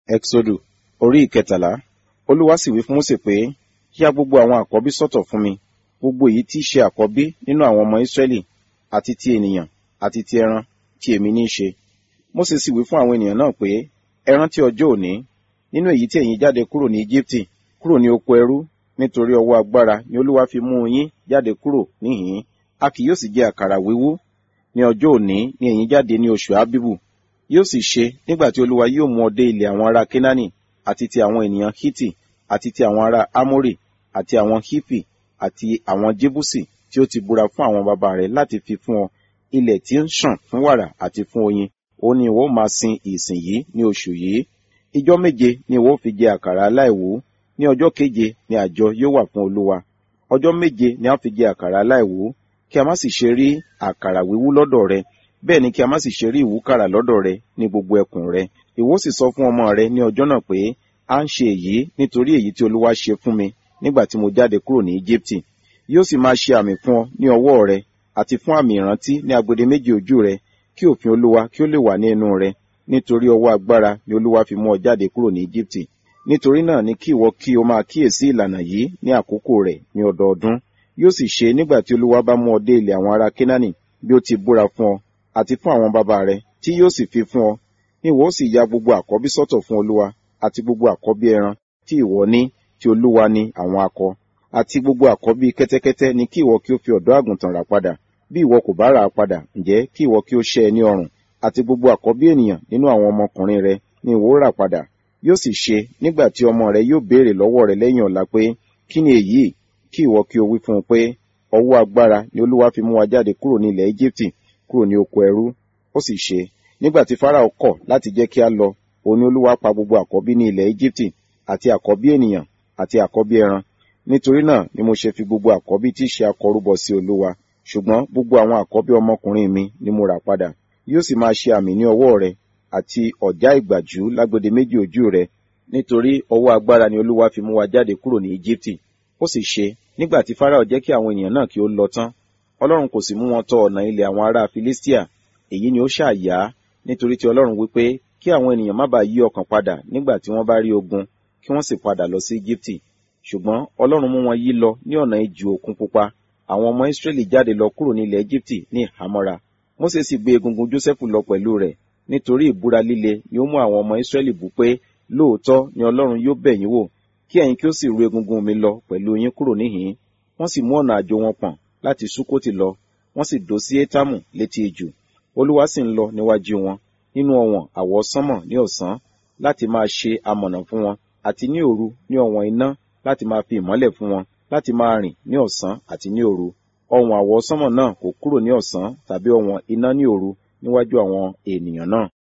Ẹ́kísódù orí ìkẹtàlá Olúwa sì wí fún Mósè pé, yá gbogbo àwọn àkọ́bí sọ́tọ̀ fún mi, gbogbo èyí tí í ṣe àkọ́bí nínú àwọn ọmọ Ísírẹ́lì, àti ti ènìyàn, àti ti ẹran, tí èmi ní í ṣe. Mósè sì wí fún àwọn ènìyàn náà pé, ẹ rántí ọjọ́ òní, nínú èyí tí ẹ̀yin jáde kúrò ní Íjíbítì, kúrò ní oko ẹrú, nítorí ọwọ́ agbára ni Olúwa fi mú yín jáde kúrò níhìn-ín, a kì yóò sì jẹ àkàrà wíwú. Ní ọjọ́ òní ni ẹ̀yin jáde ní oṣù Ábíbù. Yóò sì ṣe nígbà tí Olúwa yóò mú ọ dé ilẹ̀ àwọn ará Kénáánì, àti ti àwọn ènìyàn Hítì, àti ti àwọn ará Ámórì, àti àwọn Hífì, àti àwọn Jébúsì tí ó ti búra fún àwọn baba rẹ̀ láti fi fún ọ, ilẹ̀ tí ń ṣàn fún wàrà àti fún oyin, òun ni ìwọ ó máa sin ìsìn yìí ní oṣù yìí. Ijọ́ méje ni ìwọ ó fi jẹ àkàrà aláìwú, ní ọjọ́ keje ni àjọ yóò wà fún Olúwa. Ọjọ́ méje ni a fi jẹ àkàrà aláìwú, kí a má sì ṣe rí àkàrà wíwú lọ́dọ̀ rẹ, bẹ́ẹ̀ ni kí a má sì ṣe rí ìwúkàrà lọ́dọ̀ rẹ ní gbogbo ẹkùn rẹ. Ìwọ sì sọ fún ọmọ rẹ ní ọjọ́ náà pé, a ń ṣe èyí nítorí èyí tí Olúwa ṣe fún mi nígbà tí mo jáde kúrò ní Íjíbítì. Yóò sì máa ṣe àmì fún ọ ní ọwọ́ rẹ, àti fún àmì ìrántí ní agbede méjì ojú rẹ, kí òfin Olúwa kí ó lè wà ní ẹnu rẹ, nítorí ọwọ́ agbára ni Olúwa fi mú ọ jáde kúrò ní Íjíbítì. Nítorí náà ni kí ìwọ kí o máa kíyèsí ìlànà yìí ní àkókò rẹ̀ ní ọdọọdún. Yóò sì ṣe nígbà tí Olúwa bá mú ọ dé ilẹ̀ àwọn ará Kénáánì bí ó ti búra fún ọ, àti fún àwọn baba rẹ, tí yóò sì fi fún ọ. Ní ìwọ ó sì ya gbogbo àkọ́bí sọ́tọ̀ fún Olúwa, àti gbogbo àkọ́bí ẹran tí ìwọ ní, tí Olúwa ní àwọn akọ. Àti gbogbo àkọ́bí kẹ́tẹ́kẹ́tẹ́ ni kí ìwọ kí ó fi ọ̀dọ́ àgùntàn rà padà. Bí ìwọ kò bá rà á padà, ǹjẹ́ kí ìwọ kí ó ṣẹ́ ẹ ní ọrùn. Àti gbogbo àkọ́bí ènìyàn nínú àwọn ọmọkùnrin rẹ ni ìwọ ó rà padà. Yóò sì ṣe nígbà tí ọmọ rẹ yóò béèrè lọ́wọ́ rẹ lẹ́yìn ọ̀la pé, kí ni èyí? Kí ìwọ kí o wí fún un pé, ọwọ́ agbára ni Olúwa fi mú wa jáde kúrò ní ilẹ̀ Íjíbítì, kúrò ní oko ẹrú. Ó sì ṣe, nígbà tí Fáráò kọ̀ láti jẹ́ kí a lọ, òun ni Olúwa pa gbogbo àkọ́bí ní ilẹ̀ Íjíbítì, àti àkọ́bí ènìyàn, àti àkọ́bí ẹran. Nítorí náà ni mo ṣe fi gbogbo àkọ́bí tí í ṣe akọ rúbọ sí Olúwa. Ṣùgbọ́n gbogbo àwọn àkọ́bí ọmọkùnrin mi ni mo rà padà. Yóò sì máa ṣe àmì ní ọwọ́ rẹ, àti ọ̀já ìgbàjú lágbede méjì ojú rẹ, nítorí ọwọ́ agbára ni Olúwa fi mú wa jáde kúrò ní Íjíbítì. Ó sì ṣe, nígbà tí Fáráò jẹ́ kí àwọn ènìyàn náà kí ó lọ tán, Ọlọ́run kò sì mú wọn tọ ọ̀nà ilẹ̀ àwọn ará Filistia. Èyí ni ó ṣàyà, nítorí tí Ọlọ́run wí pé kí àwọn ènìyàn má bàa yí ọkàn padà nígbà tí wọ́n bá rí ogun, kí wọ́n sì padà lọ sí Íjíbítì. Ṣùgbọ́n Ọlọ́run mú wọn yí lọ ní ọ̀nà ijù òkun pupa. Àwọn ọmọ Ísírẹ́lì jáde lọ kúrò ní ilẹ̀ Íjíbítì ní ìhámọ́ra. Mósè sì gbé egungun Jósẹ́fù lọ pẹ̀lú rẹ̀, nítorí ìbúra líle ni ó mú àwọn ọmọ Ísírẹ́lì bú pé lóòótọ́ ni Ọlọ́run yóò bẹ̀ yín wò, kí ẹ̀yin kí ó sì ru egungun mi lọ pẹ̀lú yín kúrò níhìn-ín. Wọ́n sì mú ọ̀nà àjò wọn pọ̀n láti Súkótì lọ, wọ́n sì dó sí Étámù létí ijù. Olúwa sì ń lọ níwájú wọn, nínú ọ̀wọ̀n àwọsánmọ̀ ní ọ̀sán, láti máa ṣe amọ̀nà fún wọn, àti ní òru ní ọ̀wọ̀n iná láti máa fi ìmọ́lẹ̀ fún wọn, láti máa rìn ní ọ̀sán àti ní òru. Ọ̀wọ̀n àwọsánmọ̀ náà kò kúrò ní ọ̀sán tàbí ọ̀wọ̀n iná ní òru níwájú àwọn ènìyàn náà.